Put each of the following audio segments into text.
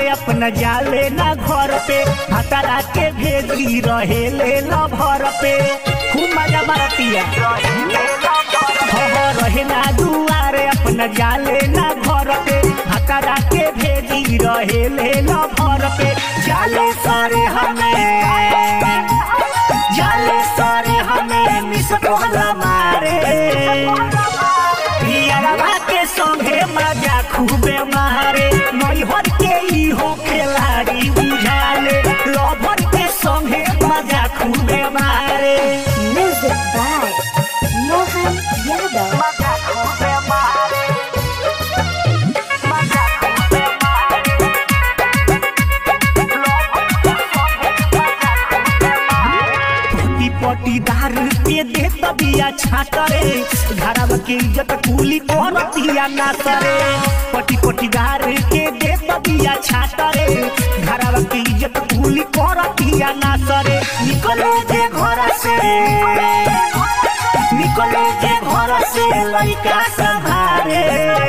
दुआरे अपना जाले ना घर पे हतरा के भेजी रहे ले न भर पे खूब मजा मारतिया हो हो रहे ना दुआरे अपना जाले ना घर पे हतरा के भेजी रहे ले न भर पे जाले सारे हमें जाले सारे हमें मिस कोहला मारे पियरवा के संगे मजा खूबे मारे नैहर के इहो खिलाड़ी बुझाले लभर के संगे मजा खूबे मारे Music by Mohan Yadav. मजा खूबे मारे मजा खूबे मारे पटी पटीदार के दे तबिया छाटरे घरवा के इज्जत कुली करतिया ना करे पटी पटीदार के दे तबिया छाटरे घरवा के इज्जत कुली करतिया ना करे निकले जे घर से निकले जे घर से लइका संभारे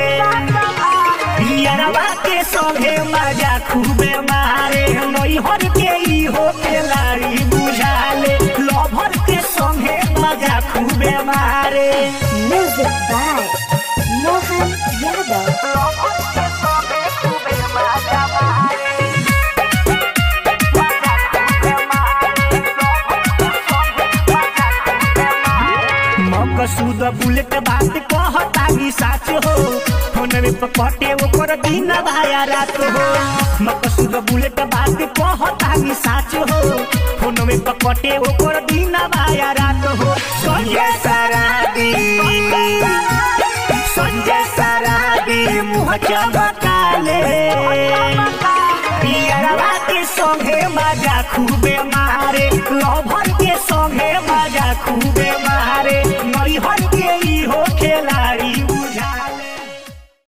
पियरवा के संगे मजा खूबे मारे नैहर के इहो खिलाड़ी बुझाले लभर के संगे मजा खूबे मारे Music by Mohan Yadav. Maqsood bullet बात कहतानी साच हो फोन में पकटे ओकर दिन भाया रात हो मकसूद बुलेट बात कहतानी साच हो फोन में पकटे ओकर दिन भाया रात हो संजय सराबी संजय सराबी मुँह चमकाले पियरवा के संगे मजा खूबे मारे लभर